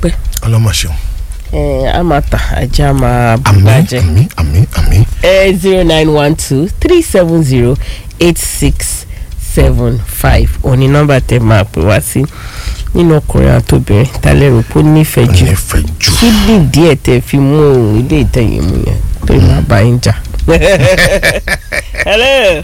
dúpẹ́ ọlọ́mọ ṣeun. ẹ a máa tà ajá máa àmín bàjẹ́ àmín àmín àmín. ẹ zero nine one two three seven zero eight six seven five òní nọ́mbà tẹ máa pè wá sí nínú ọkùnrin àtòbìnrin tálẹ̀ rò pé ó nífẹ̀ẹ́ jù nífẹ̀ẹ́ jù. kí ni díẹ̀ tẹ fi mú òun ilé ìtẹ̀yìn mu yẹn tó máa bá yín jà. hello.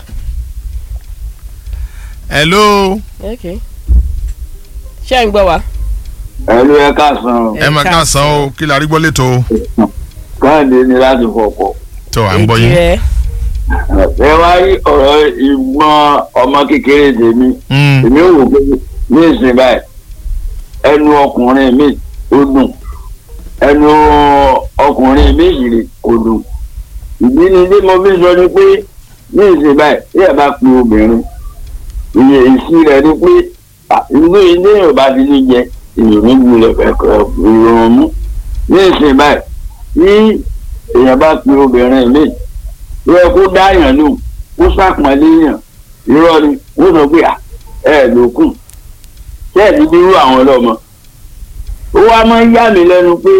hello. okay. ṣé ẹ̀ ń gbọ́ wa. ẹlú ẹ káàsán ẹ máa ká san o kí la rí gbọ́ létò o. káàdì ni láti fọpọ tó à ń gbọ́ yín. rẹ ẹ wá rí ọ̀rọ̀ ìgbọ́n ọmọ kékeré tèmi Mm, èmi ò wò pé ní ìsìn báyìí ẹnu ọkùnrin mi ó dùn ẹnu ọkùnrin mi yìí kò dùn ìdí ni tí mo fi sọ ni pé ní ìsìn báyìí tí ẹ bá pe obìnrin iye èsì rẹ ni pé ìlú ilé yorùbá ti ní jẹ ìròyìn gbúlẹ̀ ẹ̀kọ́ ìròyìn mú ní ìsìn báyìí tí èèyàn bá pe obìnrin mi ó yẹ kó dáyàn lù kó sàpọ̀nlé yàn irọ́ ni wọ́n sọ pé ẹ lókun tẹ́ẹ̀dì bírú àwọn ọlọ́mọ ó wá máa ń yà mí lẹ́nu pé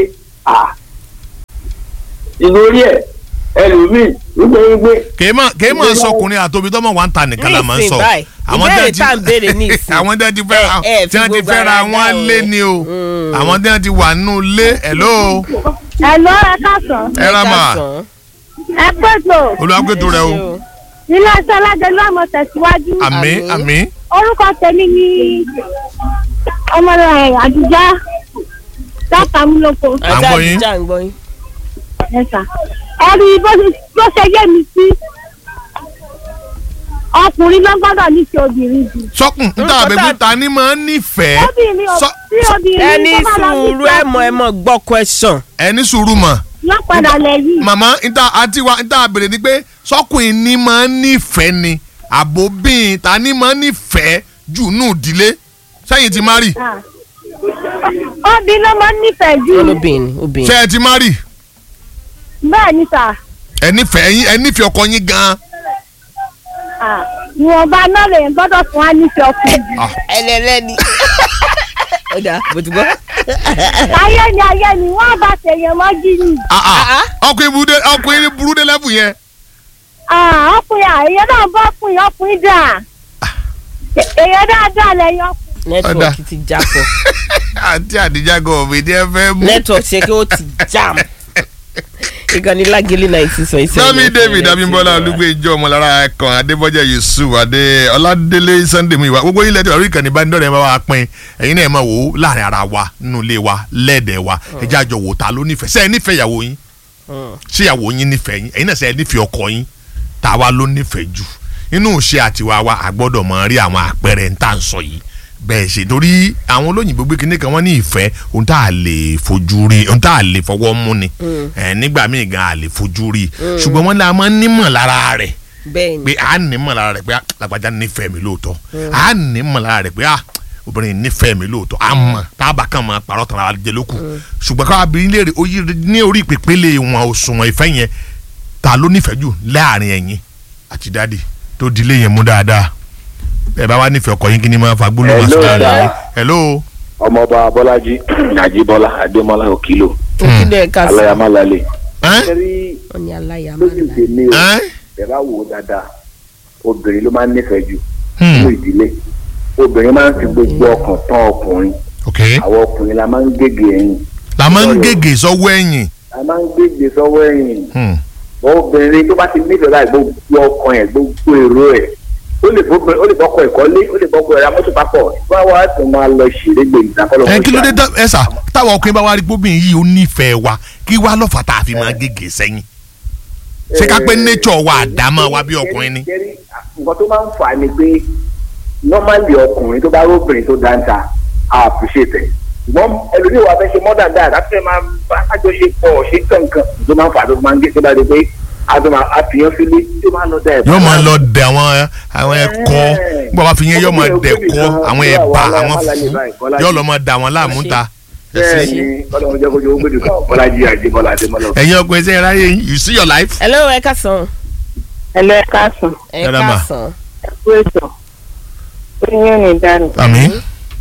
ìlórí ẹ̀ ẹlòmíì nítorí pé kèé mọ̀ kèé mọ̀ sọkùnrin àtòbí tọ́mọ̀ wà ń ta nìkan la máa ń sọ. báyìí ìbéèrè tá à ń béèrè ní ìsìn. àwọn tí wọ́n ti fẹ́ra ẹ ẹ tí wọ́n fi ti gbogbo fẹ́ra ara wọn dá o. lé ni o Mm. àwọn tí wọ́n ti wà nínú ilé hello Ẹ̀lọ́ ẹ káàsán. ẹ rà mà Kásán. Ẹ pèsè olùwàgbẹ́tò rẹ o nílé ẹsẹ̀ alájẹlú àmọ̀ tẹ̀síwájú. àmín Àmín. àmín Orúkọ tèmi ni ọmọlẹ̀ àdìjá látàmúlòkọ. À ń ajá gbọ́ yín. ajá ń gbọ́ yín. Ẹ̀sà. Ẹ rí bó ṣe bó ṣe yé mi sí. Ọkùnrin ló gbọ́dọ̀ nífẹ̀ẹ́ obìnrin jù. sọkùn níta Orúkọ àbẹ̀bí tá- ta ni máa ń nífẹ̀ẹ́ Obìnrin ò Sọ- tí obìnrin ẹni tó bá lọ sùúrù ẹ mọ ẹ mọ gbọ́ question. ẹni sùúrù mọ̀ lọ́padà lẹ́yìn. màmá níta àti wa níta àbẹ̀rẹ̀ ni pé sọkùnrin ni máa ń nífẹ̀ẹ́ ni àbòbín ta ni máa ń nífẹ̀ẹ́ jù nù ìdílé sẹ́yìn ti má rì Obìnrin ló máa ń nífẹ̀ẹ́ jù. olóbìnrin obìnrin. ṣé ẹ ti má rì Bẹ́ẹ̀ ni sà. ẹ nífẹ̀ẹ́ yín ẹ nífẹ̀ẹ́ ọkọ yín gan-an Ah, Ìwọ̀nba náà lè gbọ́dọ̀ fún wa nífẹ̀ẹ́ ọkùnrin jù. ẹlẹ́lẹ́ni. ó dáa bó ti gbọ́. ayé ni ayé ni wọ́n bá ṣèyàn mọ́jú ni. Ah, ah. ọkùnrin burú dé ọkùnrin burú dé lẹ́bù yẹn Ah, ọkùnrin àyè náà bọ́ ọkùnrin ọkùnrin dà. èèyàn dáadáa lẹ́yìn ọkùnrin. nẹ́tíwọ̀kì ti já pọ̀ àti àdìjà gan ọ̀bẹ ní ẹ fẹ́ mú. nẹ́tíwọ̀kì ṣe kí ó ti jam. ìkànnì lágẹ̀lì náìtì sọ ìṣẹ̀lẹ̀. sami david abimbola olugbe ijó ọmọlára ẹkàn adébọjá yusuf adé ọládélé sunday muiwa gbogbo ilẹ̀ tí wàá rí ìkànnì bá ń dọ̀rẹ́ bá wa pín ẹ̀yin náà ẹ̀ máa wò ó láàrin ara wa nínú ilé wa lẹ́ẹ̀dẹ̀ wa ẹ jẹ́ àjọ wò ta ló nífẹ̀ẹ́ sẹ́ẹ̀ nífẹ̀ẹ́ ìyàwó yín ṣé ìyàwó yín nífẹ̀ẹ́ yín ẹ̀yin náà sẹ́ẹ̀ nífẹ̀ẹ́ ọkọ yín tá a wá ló nífẹ̀ẹ́ jù inú ìṣe àtiwá wa a gbọ́dọ̀ máa rí àwọn àpẹẹrẹ ń tà ń sọ yìí bẹ́ẹ̀ ṣe torí àwọn olóyìnbó gbé kinní kan wọ́n ní ìfẹ́ ohun tá a lè fojú rí ohun tá a lè fọwọ́ mú ni ẹ̀ nígbà míì gan a lè fojú rí ṣùgbọ́n wọ́n ní a máa ń nímọ̀ lára rẹ̀ bẹ́ẹ̀ ni pé a nímọ̀ lára rẹ̀ pé ah, lágbájá nífẹ̀ẹ́ mi lóòótọ́ a nímọ̀ lára rẹ̀ pé ah, obìnrin nífẹ̀ẹ́ mi lóòótọ́ a mọ̀ tábà kan máa parọ́ tán ara jẹ lókù ṣùgbọ́n káwá bí léèrè ó yí ní orí ìpèpele wọn òṣùwọ̀n ìfẹ́ yẹn ta ló nífẹ̀ẹ́ jù láàrin ẹ̀yin àti dáàdì tó dilé yẹn mú dáadáa ẹ bá wá nífẹ̀ẹ́ ọkọ yín kí ni máa fa gbólóhùn Hello, àti dáadáa sir. hello ọmọọba bọ́lájí àjíbọ́lá adémọ́lá òkìlò òkìlẹ̀ ẹ̀ka sí. aláyàmálálẹ̀. ẹ́n kẹ́rí wọ́n ní aláya máa lójú ń la. tèmi o ẹ́n ẹ bá wò ó dáadáa obìnrin ló máa ń nífẹ̀ẹ́ jù Hmm. nínú ìdílé obìnrin máa ń fi gbogbo ọkàn tán ọkùnrin ok àwọn ọkùnrin la máa ń gègé ẹ̀yìn la máa ń gègé sọ́wọ́ ẹ̀yìn la máa ń gègé sọ́wọ́ ẹ̀yìn Hmm. obìnrin tó bá ti nífẹ̀ẹ́ láì gbogbo ọkàn ẹ̀ gbogbo èrò ẹ̀ ó lè fọkọ ó lè fọkọ ìkọ́lé ó lè fọkọ ẹ̀rọ amọ́tò papọ̀ wá wá tó máa lọ ṣèlégbè ìdákọ́lọ́ ẹ kí ló dé tá- ẹ sà táwọn ọkùnrin bá wá rí gbóbìnrin yìí ó nífẹ̀ẹ́ wa kí wá lọ́fà tá a fi máa gègé sẹ́yìn ṣé ká pé nature wa àdámọ́ wa bí ọkùnrin ni. Kẹ́rí, nǹkan tó máa ń fà á ni pé normally ọkùnrin tó bá róbìnrin tó dáńtà á appreciate ẹ̀ ṣùgbọ́n ẹlòmíì wa fẹ́ ṣe more than that àti ẹ̀ máa bá àjọṣepọ̀ ṣe kankan tó máa ń fà á tó máa ń gé tó bá dé pé a tó máa àfihàn sílé tó máa ń lọ dá ẹ̀ yóò máa lọ dẹ àwọn àwọn ẹ̀kọ́ nígbà wàá fi yẹn yóò máa dẹ kọ́ àwọn ẹ̀bà àwọn fún yóò lọ máa dà wọ́n láàmú ta. bẹ́ẹ̀ ni kọ́lọ́mù jẹ́ kójú owó gbèdú kan bọ́lájí àjẹbọ́lá adémọ́lá. ẹ̀yin ọkùnrin ṣe ráyè yín you see your life. hello ẹ̀ka sàn. ẹ̀lọ́ ẹ káàsán Yàrá mà. ẹ̀ka sàn. ẹ̀kú ètò oyún ní dànù. àmín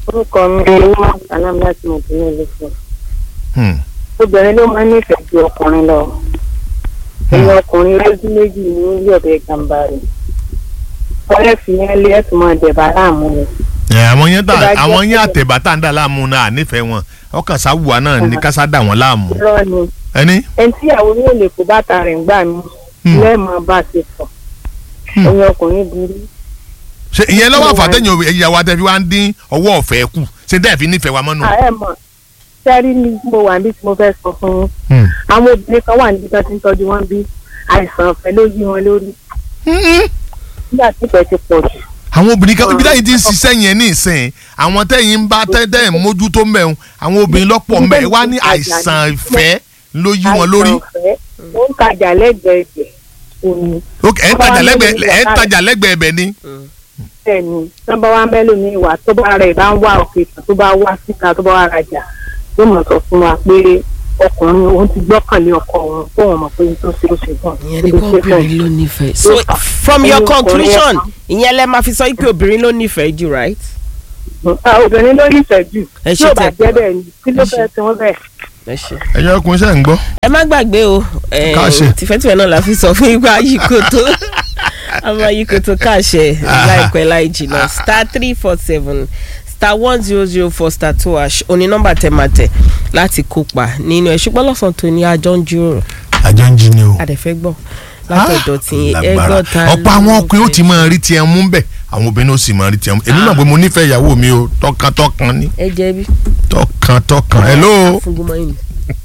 orúkọ mi ni wọ́n sàlámù láti mọ̀ sí ilé fún Hmm. obìnrin ló máa ń nífẹ̀ẹ́ ju ọkùnrin lọ ẹni ọkùnrin lójú méjì ní ilé ọ̀bẹ gàmbàrì ọ̀rẹ́ fi yẹn lé ẹ̀sùn máa dẹ̀bà láàmú ni ẹ àwọn yẹn Tó bá tà jẹ́ àwọn yẹn pé- àtẹ̀bà tá à ń dà láàmú náà nífẹ̀ẹ́ wọn ọkàn sáwùwà náà ní kásá dà wọ́n láàmú irọ́ ni ẹni. ẹni tí ìyàwó ní èlé kó bàtà rẹ̀ ń gbà mí Hmm. lẹ́ẹ̀mọ́ bá ṣe sọ Hmm. ẹni ọkùnrin burú ṣe ìyẹn lọ́wọ́ Mo wà- àfàtẹ́yìn ìyàwó àtẹ̀fi wa ń dín ọwọ́ ọ̀fẹ́ kù ṣe dẹ́ẹ̀ fi nífẹ̀ẹ́ wa mọ́nu. ààrẹ mọ̀ sẹ́rí ni mo wà níbi tí mo fẹ́ sọ fún yín Hmm. àwọn obìnrin kan wà níbi tí wọ́n ti ń tọ́jú wọn bí àìsàn ọ̀fẹ́ ló yí wọn lórí Hmm. nígbà tí ìfẹ́ ti pọ̀ jù àwọn obìnrin kan ibi táyìn ti ń ṣiṣẹ́ yẹn ní ìsìn àwọn tẹ́yìn ń bá tẹ́tẹ́ mójútó mẹ́rin àwọn obìnrin lọ́pọ̀ mẹ́ wá ní àìsàn ìfẹ́ ló yí wọn lórí. àìsàn ọ̀fẹ́ ó ń tajà lẹ́gbẹ̀ẹ́ ẹ̀jẹ̀ òní Ok, ẹ̀ ń tajà lẹ́gbẹ̀ẹ́ ẹ̀ ń tajà lẹ́gbẹ̀ẹ́ ẹ̀bẹ̀ ni. bẹ́ẹ̀ ni nọ́mbà wa mẹ́lò ní ìwà tó bá rẹ̀ bá ń wá òkè kan tó bá wá síta tó bá wá rajà yóò mọ̀ sọ fún wa pé ọkùnrin òun ti gbọ́kànlé ọkọ òun kó wọn mọ̀ pé n tó ṣe ó ṣe gan ìyẹn ni kó obìnrin ló nífẹ̀ẹ́. so from your Ẹni ọkùnrin conclusion ẹ̀ka. ìyẹn lẹ máa fi sọ pé obìnrin ló nífẹ̀ẹ́ jù right. obìnrin ló nífẹ̀ẹ́ jù Ẹ tí ṣe ò bá tẹ- jẹ́ bẹ́ẹ̀ ni kí ló ẹ ṣe. fẹ́ tí wọ́n bẹ̀. ẹ ṣe. ẹ̀yin ọkùnrin ṣe ń gbọ́. ẹ má gbàgbé o eh, Káàṣẹ. tìfẹ́tìfẹ́ náà la fi sọ fún ipa yìkòtò àmọ́ yìkòtò káàṣẹ láìpẹ́ láì jìnnà star three four seven star one zero zero four star two hash òní nọ́mbà tẹ máa tẹ̀ láti kópa nínú ẹ̀ ṣùgbọ́n lọ́sàn-án tó ní àjọ ń jíròrò àjọ ń jí ni o. àdẹ̀fẹ́ gbọ́ látọ̀dọ̀ tí lágbára ẹgbọ́n ta ọ̀pọ̀ àwọn ọkùnrin ó ti máa rí tiẹ̀ mú bẹ́ẹ̀ àwọn obìnrin ó sì máa rí tiẹ̀ mú èmi náà pé mo nífẹ̀ẹ́ ìyàwó mi o tọkàntọkàn ni ẹ jẹ́ bí. tọkàntọkàn hello. fúngúnmọ́ yìí.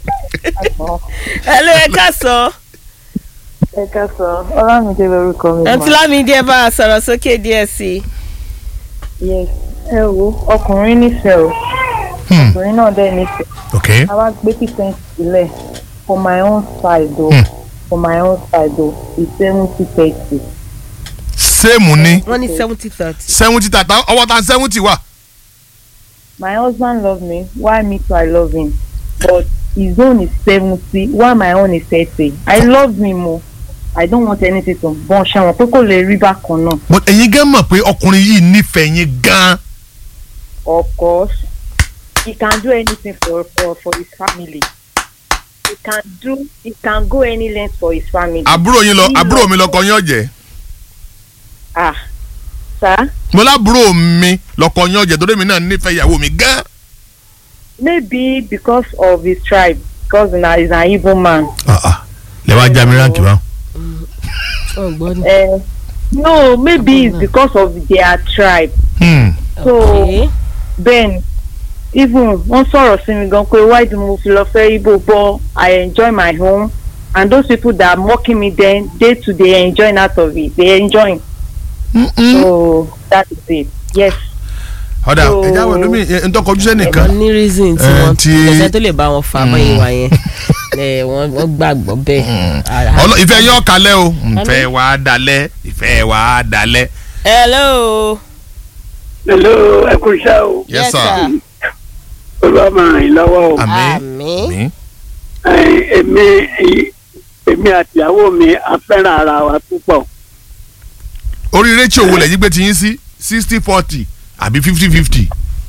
hello ẹ ká sọ ẹ ká sọ ọlámídé lórúkọ mi mà. ẹntì lámìdí ẹ bá a sọ̀rọ̀ sókè díẹ̀ sí i. yes ẹ wo ọkùnrin nífẹ̀ẹ́ o Hmm. ọkùnrin náà dẹ̀ nífẹ̀ẹ́ ok a wá gbé percent sílẹ̀ for my own side o Hmm. for my own side o it's seventy thirty. sẹ́ẹ̀mù ni wọ́n ní seventy thirty. seventy tata ọwọ́ ta seventy wà. my husband love me why me too i love him but his own is seventy while my own is thirty i love him o i don't want anything to bọ́n ṣẹ́wọ̀n pé kò lè rí bákan náà but ẹ̀yin gan mọ̀ pé ọkùnrin yìí nífẹ̀ẹ́ yín gan. of course he can do anything for for for his family he can do he can go any length for his family. àbúrò yín lọ He àbúrò love- mi lọkọ yín ọ̀jẹ̀ ah sir mo lábúrò mi lọkọ yín ọ̀jẹ̀ torí mi náà nífẹ̀ẹ́ ìyàwó mi gan. maybe because of his tribe because na he's an igbo man. lè wá já mi ránkì bá. ọgbọ́n ni. Uh, no maybe it's because of their tribe Hmm. so Okay. then even wọ́n sọ̀rọ̀ sí mi gan pé why do mo fi lọ fẹ́ igbo but i enjoy my home and those people that are mocking me then day to day enjoying out of it they enjoy Mm-mm. so that is it yes ọ̀dà So- ẹ̀já wẹ̀ lómi ntọ́kọ̀jú sẹ́nìkan. wọ́n ní reason tí Eh, wọ́n tí- kẹsẹ́ tó lè bá wọn fà mọ́ ìwà yẹn Eh, wọ́n wọ́n gbàgbọ́ bẹ́ẹ̀. Ara- Ọlọ- ìfẹ́ yín ọ̀kalẹ̀ o ìfẹ́ wa á dalẹ̀ ìfẹ́ wa á dalẹ̀. hello. hello ẹ kú iṣẹ́ o yes sir. olúwa máa ràn yín lọ́wọ́ o àmín àmín. àmín. Ẹ, èmi èmi àtìyàwó mi a fẹ́ràn ara wa púpọ̀ orí rétíò wo lẹ́yìn gbé ti yín sí sixty forty àbí fifty fifty.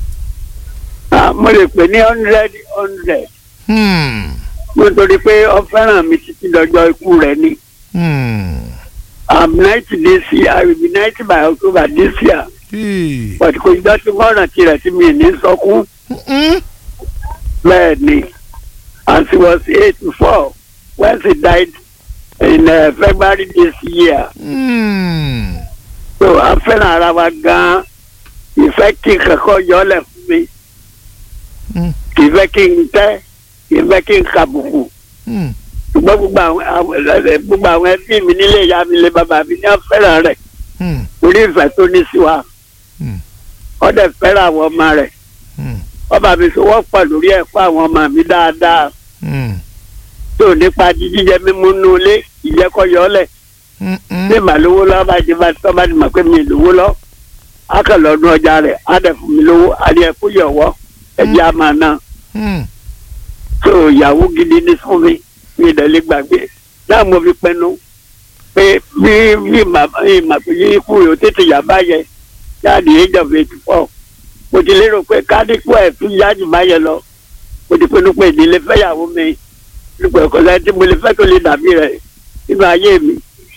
Ah, mo lè pè ní hundred hundred Hmm. nítorí pé ó fẹ́ràn mi títí lọ́jọ́ ikú rẹ̀ ni Hmm. i'm ninety this year i will be ninety by october this year Hey. but kò jọ́ tí wọ́n rántí rẹ̀ tí mi ní sọkún Mm-mm. bẹ́ẹ̀ ni and she was eighty four when she died in uh, february this year Hmm. so a fẹ́ràn ara wa gan-an ìfẹ́ kí kankan yọlẹ̀ fún mi Mm. ìfẹ́ kí n tẹ́ ìfẹ́ kí n kàbùkù Hmm. ṣùgbọ́n gbogbo àwọn àwọn- gbogbo àwọn ẹbí mi nílé ìyá mi lé bàbá mi ní ọ̀fẹ́ràn rẹ̀ Hmm. orí ìfẹ́ tó ní sí wa Mm. ọdẹ fẹ́ràn àwọn ọmọ rẹ̀ Hmm. ọba mi sọ wọ́pọ̀ lórí ẹ̀kọ́ àwọn ọmọ mi dáadáa Hmm. tó nípa jíjẹ mímú nú ilé ìjẹ́kọ̀yọ́lẹ̀ Mm-mm. ní ìmàlówó lọ́wọ́ bá jẹ́ bá tọ́ bá ti mọ̀ pé mi ì lówó lọ akọ̀lọ́dún ọjà rẹ̀ á dẹ̀ fún mi lówó àdé ẹ̀kú yọ̀wọ́ ẹ̀jẹ̀ á máa ná Hmm. tó ìyàwó gidi ní fún mi mi ì dẹ̀lé gbàgbé náà mo fi pinnu pé bí bí màmá yìí mà pé ikú yóò tètè yà báyẹ jáde age of eighty four mo ti lérò pé kádìpọ̀ ẹ̀ tún yájú báyẹn lọ mo ti pinnu pé ìdílé fẹ́yàwó mi nípa ẹ̀kọ́ sẹ́yìn tí mo lè fẹ́ tó lè dàbí rẹ̀ nínú ayé mi.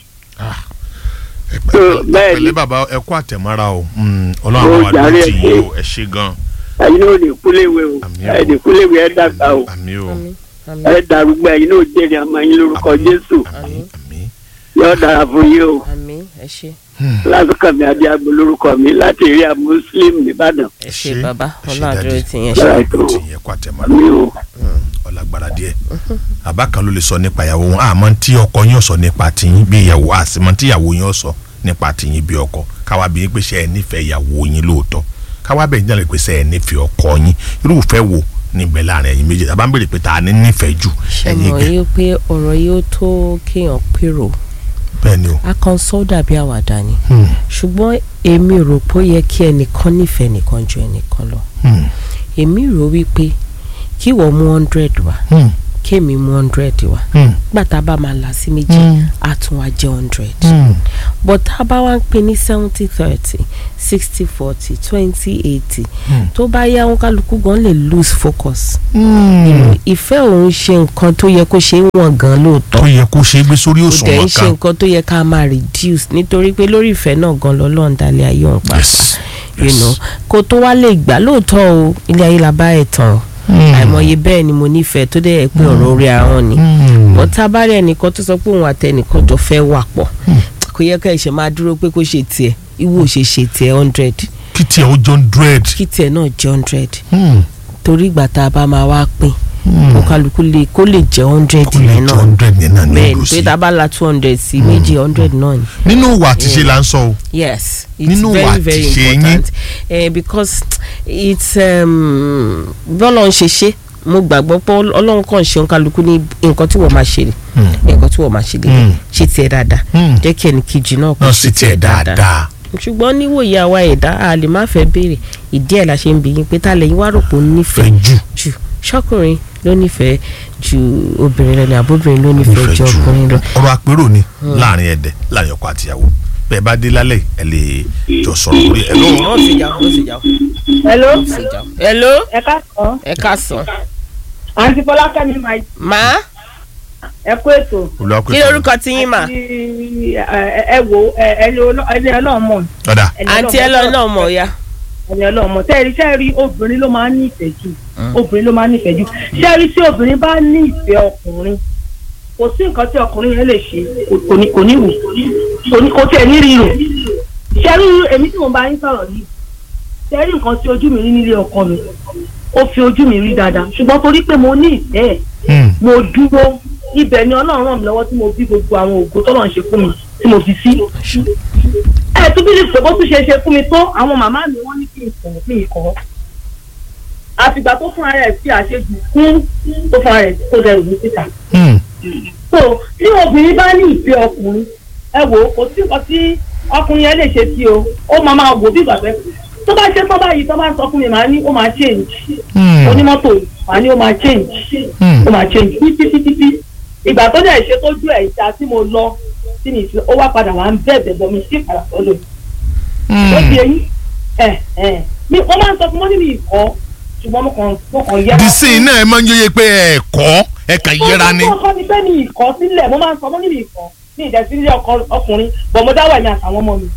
ẹ So, pẹ̀lẹ́ bẹ́ẹ̀ ni. pẹ̀lẹ́ bàbá ẹ kú àtẹ̀mọ́ra o Mm, Ó ọlọ́run àwọn jàre àdúró tì ẹ yín ṣé. o ẹ ṣe gan. ẹ̀yin náà ò ní kúléwé o Àmín o. ẹ̀ ní kúléwé ẹ̀ dàgbà o àmì o àmín àmín ẹ̀ dàrúgbà ẹ̀yin náà ò jèrè àmọ́ ẹ̀yin lórúkọ Àmín. Jésù àmì àmì. yóò dára fún yín o àmín ẹ ṣé lásìkò mi adéagbó lórúkọ mi láti rí a muslim nìbàdàn ẹ ṣé bàbá ẹ ṣé ọlọ́run àdúró daddy. tì yẹn ẹ ṣe. ṣé àdúró tì yín ẹ kú àtẹ̀mọ́ra mi o ọlágbára díẹ̀ àbá kan ló lè sọ nípa ìyàwó wọn àmọ́ tí ọkọ yín ó sọ nípa tìyín bí ìyàwó àsìmọ́ tí ìyàwó yín ó sọ nípa tìyín bí ọkọ káwá bí yín pé ṣe ẹ nífẹ̀ẹ́ ìyàwó yín lóòótọ́ káwá bẹ̀ yín pé ṣe ẹ nífẹ̀ẹ́ ọkọ yín irúfẹ́ wo níbẹ̀ láàrin ẹ̀yin méjèèjì àbá ń bèrè pé ta ni nífẹ̀ẹ́ jù ṣe ẹ̀yin mọ̀ gẹ̀ yí pé ọ̀rọ̀ yìí ó tó kéèyàn pérò bẹ́ẹ̀ ni o a kan sọ dàbí àwàdà ni Hmm, ṣùgbọ́n èmi rò pé ó yẹ kí ẹnìkan nífẹ̀ẹ́ nìkan ju ẹnìkan lọ hmm, èmi rò wípé kí wọ́n mú hundred wá hmm, kémi mú hundred wá hmm, gbàtà bá máa là sí méjì Mm. á tún wá jẹ́ hundred hmm. but tá a bá wá ń pè ní seventy thirty sixty forty twenty eighty Hmm. tó bá yá wọn kálukú gan lè lose focus Hmm. ìfẹ́ òun ṣe nǹkan tó yẹ kó ṣe é wọ̀n gan lóòótọ́ tó yẹ kó ṣe é gbé sórí kò dẹ̀ ń òṣùwọ̀n ṣe kan nǹkan tó yẹ ká máa reduce nítorí pé lórí ìfẹ́ náà gan lọ́lọ́run dalẹ̀ ayé òun pàápàá Yes, you yes. know kó tó wá lè gbà lóòótọ́ o ilé ayé la bá ẹ̀ tán o Hmm. àìmọye bẹ́ẹ̀ ni mo nífẹ̀ẹ́ tó dẹ̀ yẹ pé ọ̀rọ̀ orí ahọ́n ni Hmm. ọ̀tá bá rẹ̀ nìkan tó sọ pé òun àtẹnìkan jọ fẹ́ wà pọ̀ kò yẹ ká ẹ̀ṣẹ̀ máa dúró pé kó ṣe tiẹ̀ ìwọ ò ṣe ṣe tiẹ̀ hundred kí tiẹ̀ ó jọ hundred. kí tiẹ̀ náà jẹ́ hundred Hmm. torí ìgbà tá a bá máa wá pín Hmm. kó kálukú lè kó lè jẹ́ hundred kó lè yẹn jọ náà hundred yẹn náà ní bẹ́ẹ̀ ìlú ni sí. pé tá a bá la two hundred sí méjì hundred náà ni. nínú ìwà àti ṣe là ń sọ o. yes it's Nínú very wa very ti ṣe yín. important uh, because it's um, bọ́lọ̀ ń ṣe ṣe mo gbàgbọ́ pé ọlọ́run kàn ṣe kálukú ní nǹkan tí wọ́n máa ṣe Hmm. nǹkan tí wọ́n máa ṣe lè Hmm. ṣe tiẹ̀ dáadáa Hmm. jẹ́ kí ẹnì kejì náà kó náà sì tiẹ̀ dáadáa. ṣùgbọ́n níwòye àwa ẹ̀dá a lè má fẹ́ béèrè ìdí ẹ̀ la ṣe ń bi yín pé tá lẹ́yìn wá rò pé ó fẹ́ nífẹ̀ẹ́ jù jù ṣọkùnrin ló nífẹ̀ẹ́ ju obìnrin lọ ni àbóbìnrin ló nífẹ̀ẹ́ nífẹ̀ẹ́ ju jù ọkùnrin lọ. ọ̀rọ̀ àpérò ni láàrin ẹ̀dẹ̀ láàrin ọkọ àtìyàwó bẹ́ẹ̀ bá dé lálẹ́ ẹ lè jọ sọ̀rọ̀ lórí ẹ̀ lọ́wọ́. wọ́n sì jà wọ́n sì jà hello wọ́n sì jà. hello ẹ káàsán ẹ káàsán. àǹtí fọlákẹ́mi máa màá ẹ kú ètò kí lorúkọ tí yín mà. Tí, ẹ ẹ wo ẹ- ẹni ọlọ́- ẹni ọlọ́run mọ̀ ọ̀dà ẹni àǹtí ẹ lọ náà mọ̀ ya. ẹni ọlọ́run mọ̀ tẹ́ẹ̀rí sẹ́ẹ̀rí obìnrin ló máa ń ní ìfẹ́ jù obìnrin ló máa ń ní ìfẹ́ jù sẹ́ẹ̀rí tí obìnrin bá ní ìfẹ́ ọkùnrin kò sí nǹkan tí ọkùnrin yẹn lè ṣe kò- kò ní kò ní wù kò ní kò tiẹ̀ ní rírò sẹ́ẹ̀rí èmi tí mo bá yín sọ̀rọ̀ yìí sẹ́ẹ̀rí nǹkan tí ojú mi rí nílé ọkọ mi ó fi ojú mi rí dáadáa ṣùgbọ́n torí pé mo ní ìfẹ́ ẹ̀ mo dúró ibẹ̀ ni ọlọ́run ràn mí lọ́wọ́ tí mo bí gbogbo àwọn ògo tọ́lọ̀ ń ṣe fún mi tí mo fi sí. ẹ tún bí lè bó tún ṣe ṣe fún mi tó àwọn màmá mi wọ́n ní kí n kọ̀ mí kọ́. àfìgbà tó fún ara ẹ̀ sí àṣejù fún tó fún ara ẹ̀ tó dẹrù ní síta. so tí obìnrin bá ní ìfẹ́ ọkùnrin ẹ wò ó kò sí nǹkan tí ọkùnrin yẹn lè ṣe sí o ó máa máa wò bí ìgbà pẹ́ tó bá ṣe tó báyìí tó bá sọ fún mi màá ní ó máa change onímọ́tò màá ní ó máa change ó máa change títí títí títí ìgbà tó dẹ̀ ṣe tójú ẹ̀ ìta tí mo lọ tí mi fi ó wá padà wá ń bẹ̀bẹ̀ bọ̀ mi sí ìpadà sọ́dọ̀ ó di eyín ẹ̀ ẹ̀ mi wọ́n máa ń sọ fún mọ́ níbi ìkọ́ ṣùgbọ́n mo kàn mo kàn yẹra. disin náà ẹ máa ń yóye pé ẹ kọ́ ẹ kàn yẹra ni. mo kọ́ ni pé mi ìkọ́ sílẹ̀ mo máa ń sọ mọ́ níbi ìkọ́ mi ìdẹ̀sílẹ̀ ọkùnrin bọ̀ mo dáwọ̀ ẹ̀mí àtàwọn ọmọ mi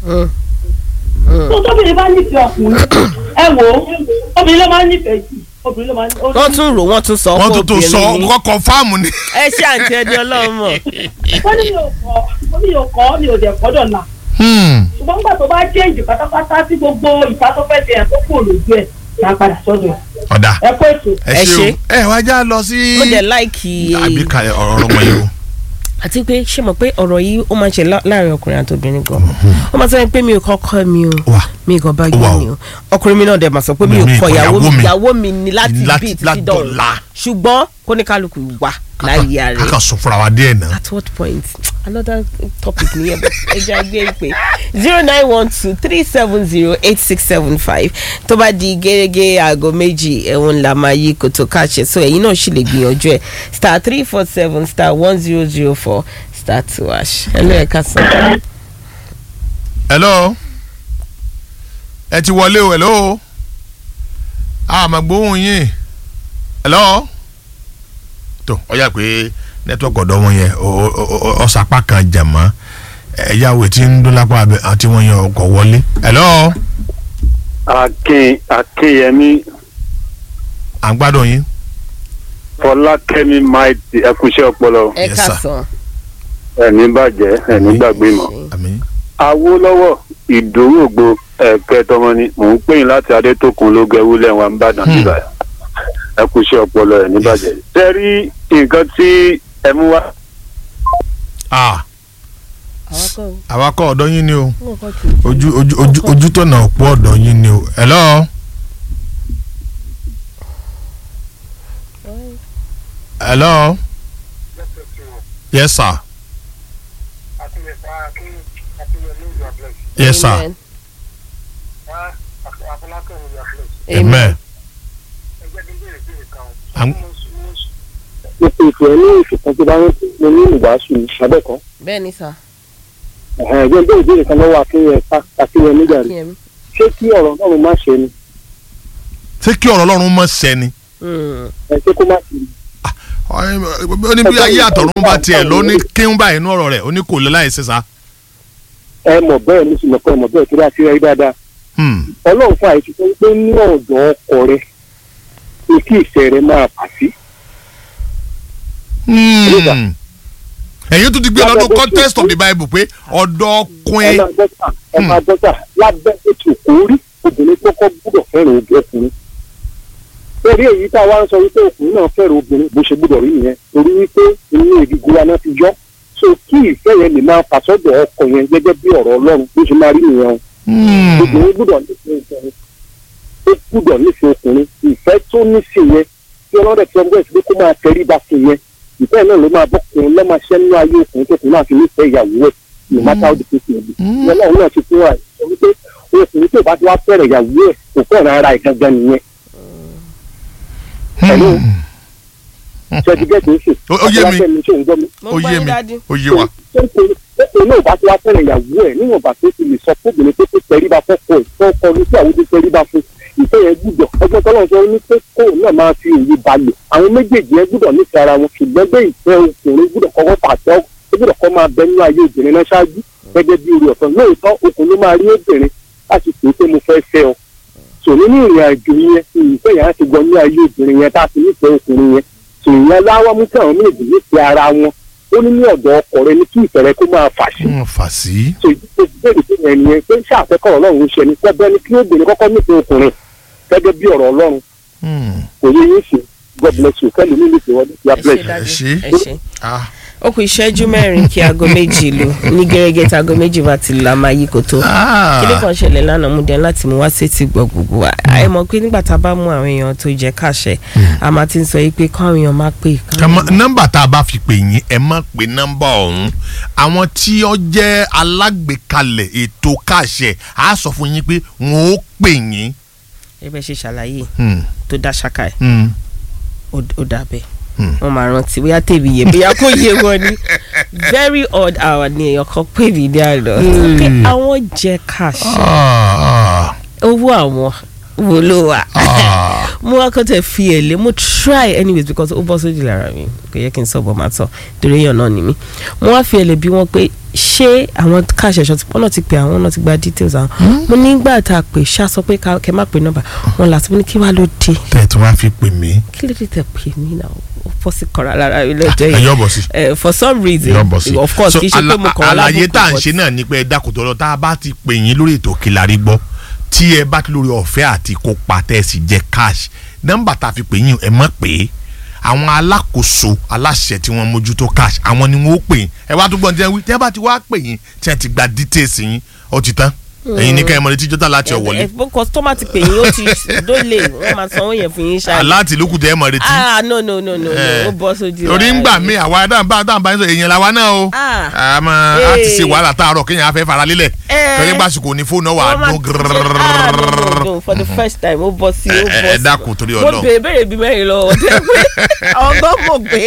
tó tóbìnrin bá nífẹ̀ẹ́ ọkùnrin ẹ wò ó obìnrin ló máa ń nífẹ̀ẹ́ jù obìnrin ló máa ń. wọ́n tún rò wọ́n tún sọ wọ́n tó tó sọ obìnrin ni. kọ́kọ́ fáàmù ni. ẹ ṣe àǹtí ẹni ọlọ́run mọ̀. wọ́n ní mi ò kọ́ wọ́n ní mi ò kọ́ mi ò dẹ̀ kọ́ dọ̀la ṣùgbọ́n nígbà tó bá change pátápátá tí gbogbo ìta tó fẹ́ ṣe ẹ̀ tó kúrò lójú ẹ̀ máa padà sọ́dọ̀ ẹ̀. ọ̀dà ẹ kó ètò. ẹ Ẹ ṣe ṣé. o ẹ wá já lọ sí. mo dẹ̀ láìkì àbí ka ọ̀rọ̀ ọmọ yìí o. àti pé ṣé mo pé ọ̀rọ̀ yìí ó máa ń ṣe lá- láàrin ọkùnrin àti obìnrin gan ó máa sọ pé mi ò kọ́kọ́ mi o wà mi kò bá Wà gbé o. mi o ọkùnrin mi náà dẹ̀ máa sọ pé mi ò Mi kọ kọ ìyàwó mi ìyàwó mi. ìyàwó mi ni láti Láti- bí títí látọ̀la. dọ̀la ṣùgbọ́n kóníkálukú wà láyé a rẹ̀ kàn sọ fúnra wa díẹ̀ náà. at what point another topic nìyẹn but ẹ jẹ́ àgbẹ̀ ìpè zero nine one two three seven zero eight six seven five tó bá di gẹ́gẹ́ aago méjì ẹ̀wọ̀n la máa yí kòtò káṣẹ so ẹ̀yin náà sì lè gbìyànjú ẹ̀ star three four seven star one zero zero four star two hash ẹ ló ẹ ká sàn. hello ẹ ti wọlé o hello àmọ́ gbóhùn yín hello tó ọ yà pé nẹ́tíwọ́kì ọ̀dọ́ wọn yẹn ọ- ọ- ọ- ọ̀sàpá kan jàmọ́ ẹ̀yàwó tí ń dún lápá abẹ àti wọn yẹn ọkọ̀ wọlé hello akin akinyemi à ń gbádùn yín fọlákẹ́mi maiti ẹkúṣẹ́ ọpọlọ ẹ Yes, ká sir. sàn. ẹni bàjẹ́ ẹni gbàgbé mọ́. àmín awólọ́wọ́ ìdòwògbò ẹ̀kẹ́tọ́mọ ni mò ń pè yín láti adétòkun ló gẹ wúlẹ̀ wọn ń bàdàn Hmm. nígbà ẹkúṣẹ́ ọpọlọ ẹni bàjẹ́. ṣé rí nǹkan tí ẹ mú wá ah àwọn kan àwakọ̀ ọ̀dọ́ yín ni o wọn kàn tún. ojú ojú ojú ojú tọ̀nà ọ̀pọ̀ ọ̀dọ́ yín ni o hello hello yes sir yes sir Amen. amen. Am- ipò ìfẹ́ ní ìfìkan tó bá ń mo ní ìwàásù abẹ́kọ̀ bẹ́ẹ̀ ni sà ẹ̀gbẹ́ bẹ́ẹ̀ ìbéèrè kan lọ́wọ́ akínyẹn akínyẹn nígbà rẹ̀ kíyẹmí. ṣé kí ọ̀rọ̀ náà má ṣe ni ṣé kí ọ̀rọ̀ ọlọ́run mọ̀ sẹ́ni ẹ ṣé kó má ṣe ni. ó ní bí ayé àtọ̀run bá tiẹ̀ ló ní kíún báyìí inú ọ̀rọ̀ rẹ̀ ó ní kò lè láì ṣẹ̀ṣà. ẹ mọ̀ bẹ́ẹ̀ ní sùn mọ̀kọ́ ẹ mọ̀ bẹ́ẹ̀ tó bá ti rí dáadáa ọlọ́run fún àìsí tó ń pé ní ọ̀dọ̀ ọkọ rẹ ní kí ìfẹ́ rẹ máa bà sí. ẹ̀yin tún ti gbé lọ́dún context of the bible pé ọ̀dọ́ ẹ ọkùnrin máa dọ́tà ẹ máa dọ́tà lábẹ́ ètò orí obìnrin kọ́kọ́ gbúdọ̀ fẹ́ràn ojú ọkùnrin. lórí èyí tá a wá ń sọ wípé ọkùnrin náà fẹ́ràn obìnrin bó ṣe gbúdọ̀ rí nìyẹn torí wípé inú ìdígun wa náà ti yọ so kí ìfẹ́ yẹn lè máa fà sọ́dọ̀ ọkọ yẹn gẹ́gẹ́ bí ọ̀rọ̀ ọlọ́run bó ṣe máa rí nìyẹn o obìnrin gbúdọ̀ nífẹ̀ẹ́ ọkùnrin ó gbúdọ̀ nífẹ̀ẹ́ ọkùnrin ìfẹ́ tó ní sí yẹn tí ọlọ́dẹ̀ tí ọgbẹ́ ìṣẹ́ kó máa tẹríba sí yẹn ìfẹ́ náà ló máa bọ́kùnrin lọ́ máa ṣẹ́ nínú ayé ọkùnrin tó kùn náà fi nífẹ̀ẹ́ ìyàwó ẹ̀ no matter how the case may be ọlọ́run náà ti fún wa sọ wípé ọkùnrin tó bá ti wá fẹ́rẹ̀ ìyàwó ẹ̀ kò fẹ́ràn ara ẹ̀ gangan nìyẹn Hello? ṣe ti gẹ́gẹ́ bí Ó- ó yé mi. mi mo ó gbọ́ yé yín mi dádì. ó yé wa. ó náà bá ti wá fẹ́rẹ̀ ìyàwó ẹ̀ níwọ̀n bá tó ti lè sọ fóbìnrin pé kó tẹríba fọ́kọ ẹ̀ tó kọ ní sí àwọn tó tẹríba fún ìfẹ́ yẹn gbúdọ̀ ọgbọ́n tọ́lọ́ sọ ní pé kó náà máa fi òye balẹ̀ àwọn méjèèjì yẹn gbúdọ̀ nífẹ̀ẹ́ ara wọn ṣùgbọ́n bẹ́ẹ̀ ìfẹ́ ọkùnrin gbúdọ̀ kọ́kọ́ pàṣẹ ó gbúdọ̀ kọ́ máa bẹ nínú ayé obìnrin náà ṣáájú gẹ́gẹ́ bí orí ọ̀tọ̀ lóòótọ́ okùn ló máa rí obìnrin láti pè é pé mo fẹ́ fẹ́ ọ sò nínú ìrìn àjò yẹn ìfẹ́ yẹn á ti gbọ́ ní ayé obìnrin yẹn tá a ti nífẹ̀ẹ́ ọkùnrin yẹn sò ìyẹn láwọ́ mú kí àwọn méjèèjì nífẹ̀ẹ́ ara wọn ó ní ní ọ̀dọ̀ ọkọ rẹ ní kí ìfẹ́ rẹ kó máa fà sí wọ́n fà sí. so ìbéèrè tó yẹn nìyẹn pé ṣàfẹ́kọ̀ ọlọ́run ń ṣe ni pẹ́bẹ́ ni kí obìnrin kọ́kọ́ nífẹ̀ẹ́ ọkùnrin gẹ́gẹ́ bí ọ̀rọ̀ ọlọ́run kò yé yín sí god bless you kẹ́lí ní nífẹ̀ẹ́ wọn ẹ ya ṣe bless. dádì ṣé. ẹ ṣe. Ah, ó kù ìṣẹ́jú mẹ́rin kí aago méjì lù ní gẹ́gẹ́ tí aago méjì bá ti lù a máa yí kòtó. ah. kíní kan ṣẹlẹ̀ lánàá mú dẹ́n láti mú wá sétí gbọ́ gbogbo wa ẹ mọ̀ pé nígbà tá a bá mú àwọn èèyàn tó jẹ́ káṣẹ a máa ti ń sọ yìí pé káwọn èèyàn máa pè Ká má- nọ́mbà tá a bá fi pè yín ẹ má pè nọ́mbà ọ̀hún àwọn tí ó jẹ́ alágbèékalẹ̀ ètò káàṣẹ á sọ fún yín pé wọn ó pè yín. ẹ bẹ́ẹ̀ ṣe ṣàlàyé Hmm, tó dá ṣáká ẹ̀ hmm. ó ó dà bẹ́ẹ̀ Hmm. wọ́n máa rántí bóyá tèmi yé bóyá kò yé wọn ni very odd hour ni èèyàn kan pè mí ní àná pé àwọn jẹ́ káṣẹ Ah, owó àwọn wo ló wà ah, mo wá kọ́ tẹ̀ fi ẹ̀ lé mo try anyways because ó bọ́ sójú lára mi kò yẹ kí n sọ bọ́ máa tọ̀ torí èèyàn náà ni mí mo wá fi ẹ̀ lé bí wọ́n pé ṣé àwọn káàṣì ẹ̀ṣọ́ wọ́n náà ti pè àwọn náà ti gba details àwọn mo nígbà tá a pè ṣá sọ pé ká- kẹ́ má pè nọ́mbà wọn là sí mo ní kí wàá ló dé tẹ̀ tí wọ́n á fi pè mí. kí ló dé tẹ̀ pè mí náà ó bọ́ sí kọ́ra lára mi lọ́jọ́ ẹ yìí yọ bọ̀ sí. Eh, for some reason yọ bọ̀ sí. of course So, kì í ṣe pé ala- mo kàn wá àlàyé lábùkù, tá à ń but- ṣe náà ni pé ẹ dákun tó lọ tá a bá ti pè yín lórí ètò Kílárí gbọ́ tí ẹ bá ti lórí ọ̀fẹ́ àti kópa tẹ́ ẹ sì jẹ́ cash nọ́mbà tá a fi pè yín ẹ mọ̀ pé àwọn alákòóso aláṣẹ tí wọ́n mójútó cash àwọn ni wọ́n ó pè yín ẹ wá tó gbọ́n tí wọ́n wí tí ẹ bá ti wá pè yín tí ẹ ti gba details yín ó ti tán ẹ̀yin ní kẹ́hìn mọ̀lẹ́tí jọ́tà láti ọ̀wọ́lé ẹ ẹ customer ti pè yín ó ti dólè wọ́n máa sanwó yẹn fún yín ṣáà láti lókùn tẹ́ ẹ mọ̀ retí ah no no no no no Eh. ó bọ́ sójú torí ń gbà ara mí rẹ̀. àwa dáhùn dáhùn bá ń sọ èèyàn làwa náà o Ah. àmọ́ a ti ṣe Eh. wàhálà táàrọ̀ kéèyàn á fẹ́ fara lélẹ̀ Eh. torí gbàsùkò ní fóònù wà á Wọ́n máa dún ti ṣe- ah, no, no, no, for the first time ó bọ́ sí ó Ẹ- bọ́ ẹ- ẹ sí dákun torí mo Ọlọ́run. béèrè béèrè bíi mẹ́rin lọ́wọ́ tẹ́ pé àwọn gan mọ̀ pé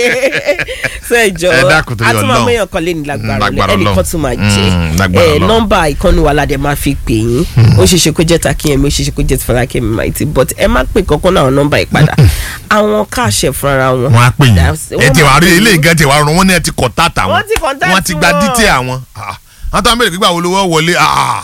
ṣe ìjọ Ẹ dákun torí a tún máa Ọlọ́run. mẹ́yàn kan lé ní lágbára Mm, lágbára ọ̀lẹ́ ẹnìkan Ọlọ́run. tún máa Mm, jẹ́ lágbára ẹ Ọlọ́run. nọ́mbà ìkànnì wa ládẹ máa fi fi pè yín ó ṣe ṣe kó jẹ́ takíyẹmí ó ṣe ṣe kó jẹ́ fọlákẹ́mi maiti but ẹ má pè kankan náà nọ́mbà yìí padà àwọn káàṣẹ fúnra wọn. wọn á pè yín That's- ẹ wọ́n ti máa wà rí pè ilé yín. ìgàn ti wà rún wọn ní ẹ ti contact àwọn Wọ́n ti contact wọ́n ti gba wọn. dítì àwọn Ah, wọ́n tó ń bèrè gbígbà wo lówó wọlé ah,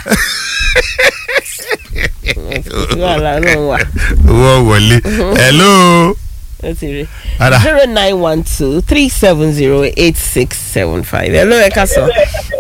wàhálà náà wà owó wọlé hello ó ti rí Ada. zero nine one two three seven zero eight six seven five hello ẹ ká sọ.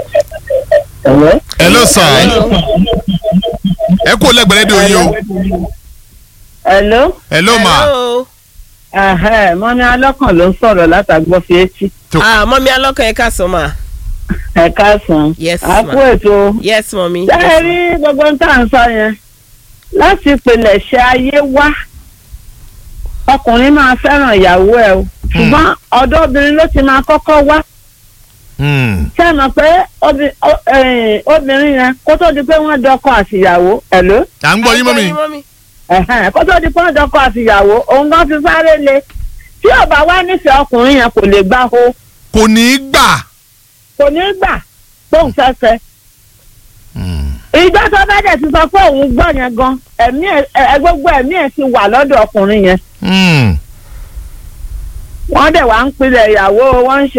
hello sir ẹ kú lẹ́gbẹ̀rẹ́ di oyin o Hello. hello ma hello Ẹ̀hẹ́, mọ́mí alọ́kàn ló ń sọ̀rọ̀ látàgbọ́ fi etí. ah mọ́mí alọ́kàn ẹ ká sọ ma. Ẹ káàsán. Yes, A ma. kú ètò. yes mọ́mí. Ṣé ẹ rí gbogbo ń tà ń sọ yẹn? Láti ìpìlẹ̀ṣẹ̀ ayé wá. Ọkùnrin máa fẹ́ràn ìyàwó ẹ̀ o. Ṣùgbọ́n ọ̀dọ́ obìnrin ló ti máa kọ́kọ́ wá. Hmm. Ṣé ẹ mọ̀ pé obi- o- eh, obìnrin yẹn kó tó di pé wọ́n dọkọ àtìyàwó? Ẹ̀ló? à ń gbọ́ yín mọ́mi Ẹ̀hẹ́n, kó tó di pé wọ́n dọkọ àtìyàwó, òun gan fi sáré le. Tí ò bá wá nífẹ̀ẹ́ ọkùnrin yẹn kò lè gbá ho. kò ní í gbà kò ní gbà tóun fẹ́fẹ́. ìjọ tó bá dẹ̀ ti sọ pé òun gbọ́ yẹn gan ẹ̀mí ẹ̀ ẹ̀ gbogbo ẹ̀mí ẹ̀ ti wà lọ́dọ̀ ọkùnrin yẹn. Hmm. wọ́n dẹ̀ wá ń pilẹ̀ ìyàwó wọ́n ń ṣe